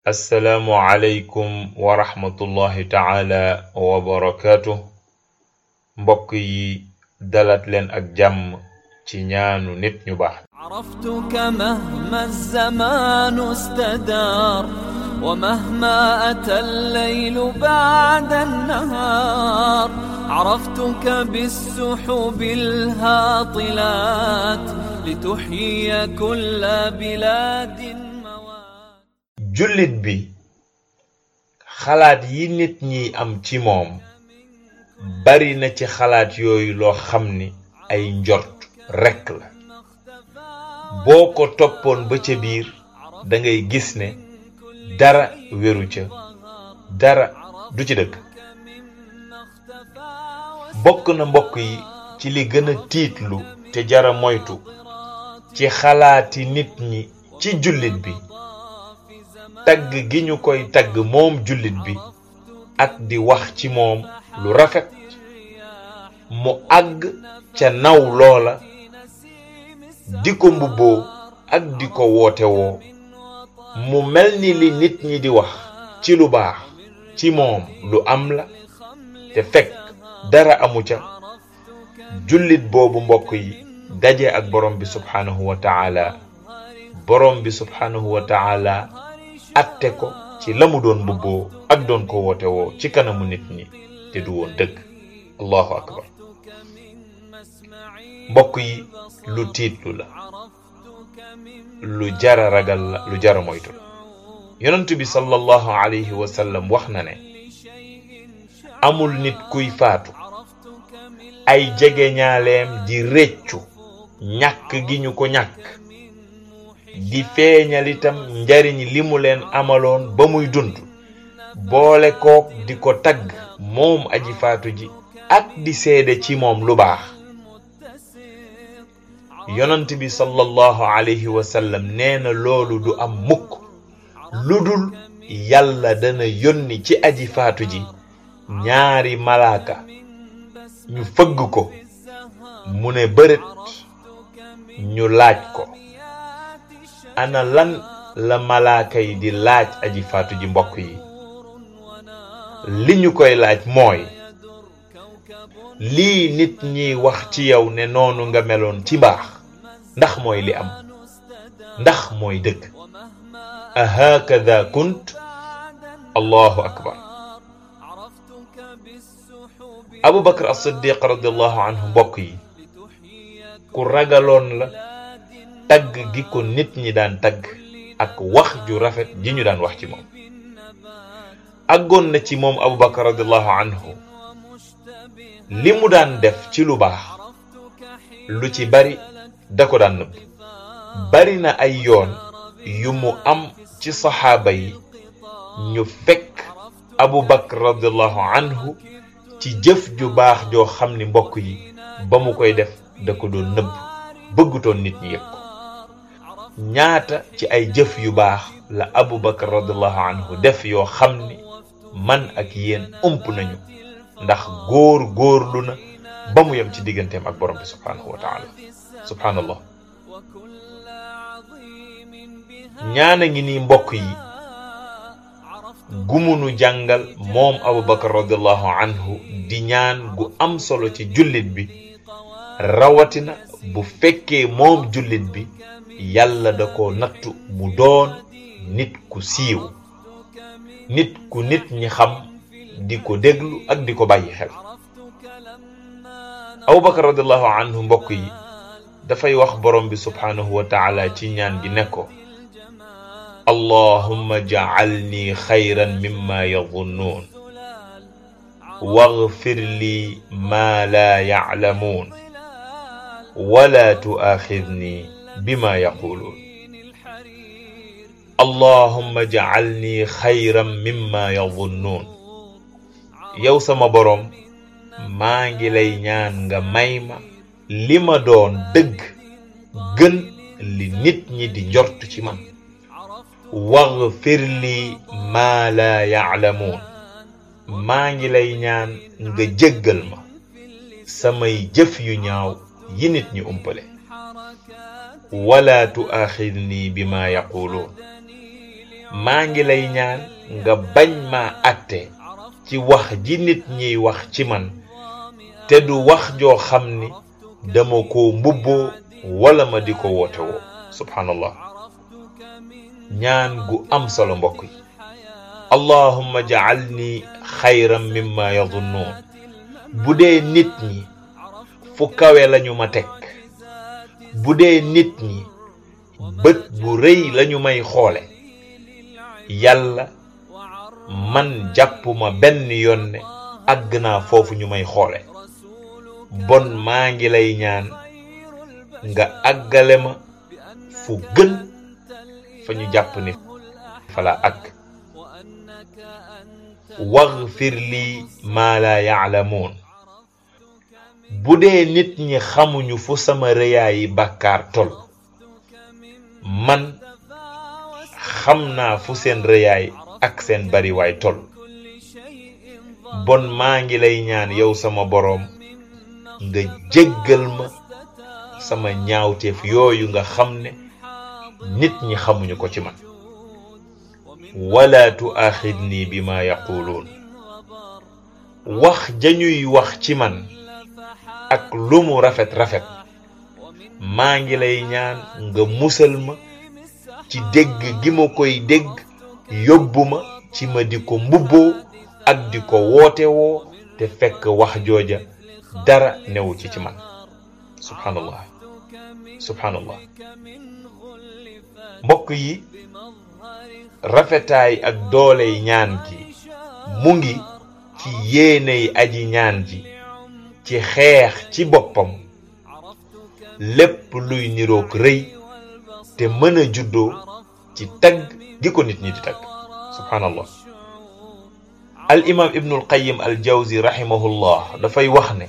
assalaamu aleykum wa rahmatullahi taala wa barakaatu mbokk yi dalat leen ak jàmm ci ñaanu nit ñu baax عرفتك مهما الزمان استدار ومهما أتى الليل بعد النهار عرفتك بالسحب الهاطلات لتحيي كل بلاد موات jullit bi xalaat yi nit ñi am ci moom bari na ci xalaat yooyu loo xam ni ay njort rekk la boo ko toppoon ba ca biir da ngay gis ne dara wéru ca dara du ci dëgg bokk na mbokk yi ci li gën a tiitlu te jara moytu ci xalaati nit ñi ci jullit bi tagg gi ñu koy tagg moom jullit bi ak di wax ci moom lu rafet mu àgg ca naw loola di ko mbubboo ak di ko woote woo mu mel ni li nit ñi di wax ci lu baax ci moom lu am la te fekk dara amu ca jullit boobu mbokk yi daje ak borom bi subhanahu wa taala borom bi subhanahu wa taala atte ko ci la mu doon mbubboo ak doon ko woote woo ci kanamu nit ñi te du woon dëgg allahu akbar mbokk yi lu tiitlu la lu jara ragal la lu jara moytu la yonent bi sallallahu alayhi wa sallam wax na ne amul nit kuy faatu ay jegeñaaleem di réccu ñàkk gi ñu ko ñàkk di feeñal itam njariñ li mu leen amaloon ba muy dund boole kook di ko tagg moom aji faatu ji ak di seede ci moom lu baax yonent bi sallallahu alayhi wa sallam nee na loolu du am mukk lu dul yàlla dana yónni ci aji faatu ji ñaari malaaka ñu fëgg ko mu ne bërët ñu laaj ko ana lan la malaaka yi di laaj aji faatu ji mbokk yi li ñu koy laaj mooy lii nit ñiy wax ci yow ne noonu nga meloon ci mbaax ndax mooy li am ndax mooy dëgg ahakada kunt allahu akbar abu bakar as-siddiq radiallahu anhu mbokk yi ku ragaloon la tagg gi ko nit ñi daan tagg ak wax ju rafet ji ñu daan wax ci moom àggoon na ci moom abu bakar radiallahu anhu li mu daan def ci lu baax lu ci bari da ko daan nëbb bari na ay yoon yu mu am ci saxaaba yi ñu fekk abu bakar radiallahu anhu ci jëf ju baax joo xam ni mbokk yi ba mu koy def da ko doon nëbb bëggutoon nit ñi yëg ko ñaata ci ay jëf yu baax la abu bakar radiallahu anhu def yoo xam ni man ak yéen ump nañu ndax góor góorlu na ba mu yem ci digganteem ak borom bi subhanahu wa taala subhanallah ñaana ngi nii mbokk yi gumunu jàngal moom abubakar radiallahu anhu di ñaan gu am solo ci jullit bi rawatina bu fekkee moom jullit bi yàlla da ko nattu mu doon nit ku siiw nit ku nit ñi xam di ko déglu ak di ko bàyyi xel abubakar radiallahu anhu mbokk yi dafay wax borom bi subhanahu wa taala ci ñaan gi ne ko allahumma jacalni xayran mimma yadunnuun واغفر لي ما لا يعلمون ولا تؤاخذني بما يقولون اللهم اجعلني خيرا مما يظنون yow sama boroom maa ngi lay ñaan nga may ma li ma doon dëgg gën li nit ñi di njort ci man waghfir li ma la ya'lamuun maa ngi lay ñaan nga jéggal ma samay jëf yu ñaaw yi nit ñi umpale wala tuaxidni bima yaquluun maa ngi lay ñaan nga bañ ma àtte ci wax ji nit ñiy wax ci man te du wax joo xam ni dama ko mbubboo wala ma di ko woote woo subhanallah ñaan gu am solo mbokk yi allahumma ja'alni xayran mimma yadunnuun bu dee nit ñi fu kawe lañu ma teg bu dee nit ñi bët bu rëy lañu may xoole yàlla man jàppuma benn yoon ne àgg naa foofu ñu may xoole bon maa ngi lay ñaan nga àggale ma fu gën fa ñu jàpp ni fala àgg waghfir lii maa laa yaalamuun bu dee nit ñi xamuñu fu sama rëyaayi bàkkaar tol man xam naa fu seen rëyaay ak seen bariwaay tol bon maa ngi lay ñaan yow sama boroom nga jéggal ma sama ñaawteef yooyu nga xam ne nit ñi xamuñu ko ci man wala tuaxidni bi ma yaquluun wax jañuy wax ci man ak lu mu rafet rafet maa ngi lay ñaan nga musal ma ci dégg gi ma koy dégg yóbbu ma ci ma di ko mbubboo ak di ko woote woo te fekk wax jooja dara newu ci ci man subhanallah subhanallah mbokk yi rafetaay ak dooley ñaan gi mu ngi ci yéeney aji ñaan ji ci xeex ci boppam lépp luy niroog rëy te mën a juddoo ci tagg gi ko nit ñi di tagg subhanallah al imam ibnul qayyim al jawzi rahimahullah dafay wax ne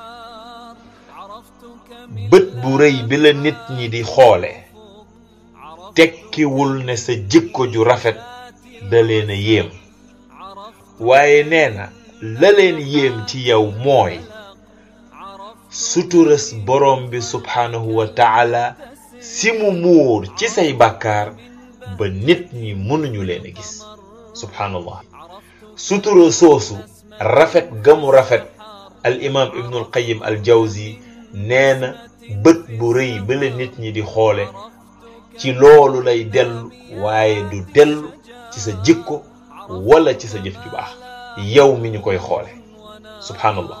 bët bu rëy bi la nit ñi di xoole tekkiwul ne sa jikko ju rafet da leen a yéem waaye nee na la leen yéem ci yow mooy suturas borom bi subhanahu wa taala si mu muur ci say bàkkaar ba nit ñi mënuñu leen a gis subhanallah sutura soosu rafet gamu rafet al imam ibnul qayyim al jawzi nee na bët bu rëy ba la nit ñi di xoole ci loolu lay dellu waaye du dellu ci sa jikko wala ci sa jëf ju baax yow mi ñu koy xoole subhanallah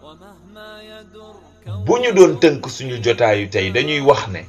bu ñu doon tënk suñu jotaayu tey dañuy wax ne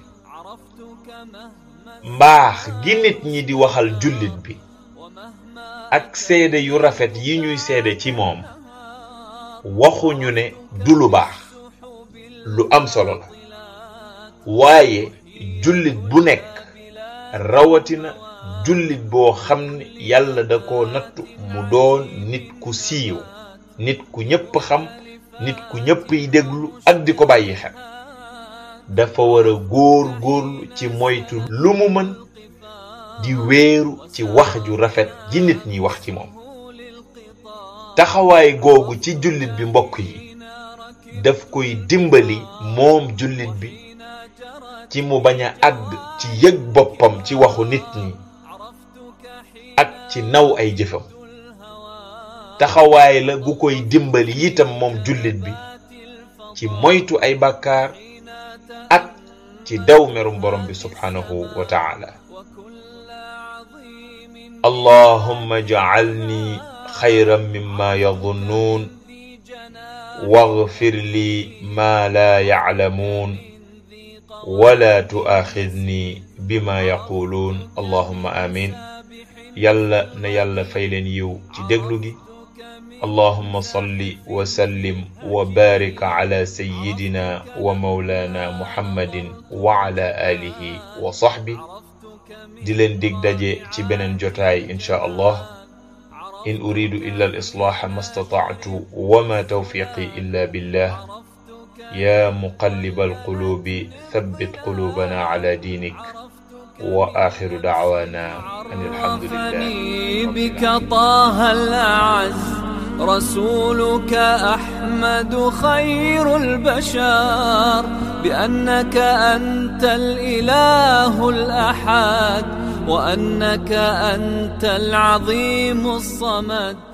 mbaax gi nit ñi di waxal jullit bi ak seede yu rafet yi ñuy seede ci moom waxuñu ne du lu baax lu am solo la waaye jullit bu nekk rawatina jullit boo xam ne yàlla da ko nattu mu doon nit ku siiw nit ku ñépp xam nit ku ñépp yi déglu ak di ko bàyyi xel dafa war a góor góorlu ci moytu lu mu mën di wéeru ci wax ju rafet ji nit ñi wax ci moom taxawaay googu ci jullit bi mbokk yi daf koy dimbali moom jullit bi ci mu bañ a àgg ci yëg boppam ci waxu nit ñi ak ci naw ay jëfam taxawaay la gu koy dimbali itam moom jullit bi ci moytu ay bàkkaar ak ci daw merum borom bi subhanahu wa taala allahumma ja'alni xayran mimma yadunnuun waghfir li ma la ya'lamuun wala tu'aaxidni bima yaquluun allahumma amin yàlla na yàlla fay leen yiw ci déglu gi allahumma salli wa sallim wa barik ala sayyidina wa mawlana muhammadin wa ala alihi wa sahbi di leen dig daje ci beneen jotaay inchaa allah in uridu illa al islaaha ma stata'tu wa ma tawfiqi illa billah ya muqallib alqulubi thabbit qulubana ala dinik wa akhiru da'wana an alhamdulillahi بك طه الأعز رسولك أحمد خير البشر بأنك أنت الإله الأحد وأنك أنت العظيم الصمد